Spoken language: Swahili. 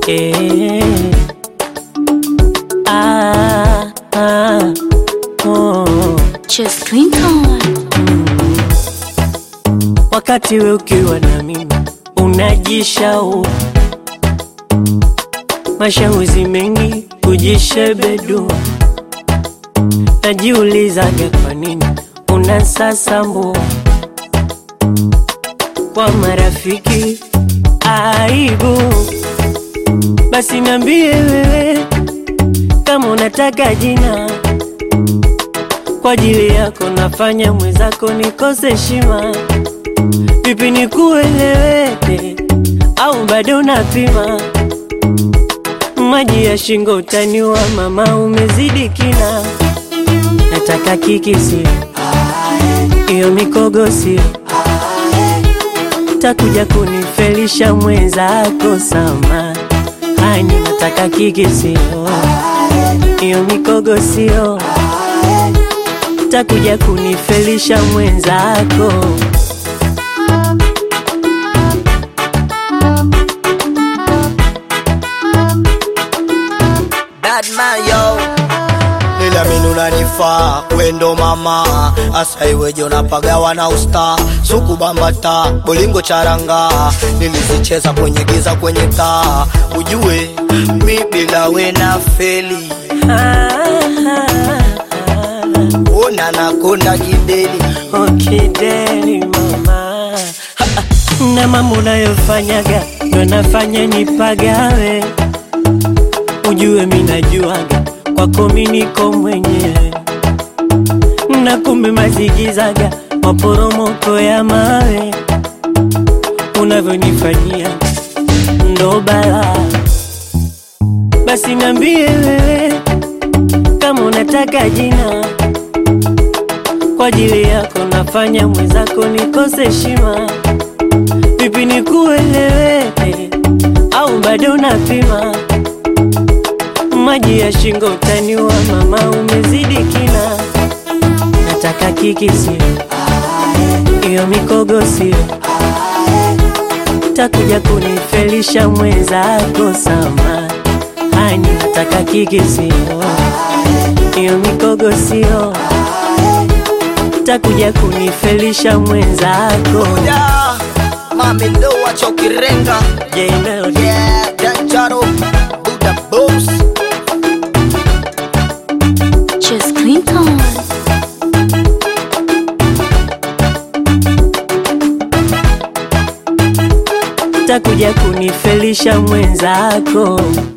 eh. Ah, ah, oh. Chess Clinton. Wakati we ukiwa na mimi unajishau mashauri mengi kujishebedua, najiulizaga kwa nini unasasambua kwa marafiki aibu. Basi niambie wewe kama unataka jina kwa ajili yako, nafanya mwenzako nikose heshima. Vipi nikueleweke au bado unapima? Maji ya shingo utaniwa, mama, umezidi kina. Nataka kikisi iyo mikogo sio takuja kunifelisha mwenzako sama hani, nataka kikisi iyo mikogo sio takuja kunifelisha mwenzako Bad man yo Niliamini unanifaa wendo mama asa iweje unapagawa na usta suku bambata bolingo charanga nilizicheza kwenye giza kwenye taa ujue mi bila we na feli ona nakonda kideli okideli mama na mambo unayofanyaga ndo nafanya nipagawe ujue minajuaga kwako miniko mwenyewe na kumbe mazigizaga maporomoko ya mawe unavyonifanyia ndo bala basi niambie wewe kama unataka jina kwa ajili yako nafanya mwenzako nikose heshima. Vipi nikueleweke au bado unapima? Maji ya shingo utaniwa, mama, umezidi kina. Nataka kiki sio iyo mikogo sio takuja kunifelisha mwenzako sama hani, nataka kiki sio iyo mikogo sio takuja kunifelisha mwenzako yeah. mami ndo wachokirenga J Melody yeah, Danjaro, Buddha Boss Chess Clinton. takuja kunifelisha mwenzako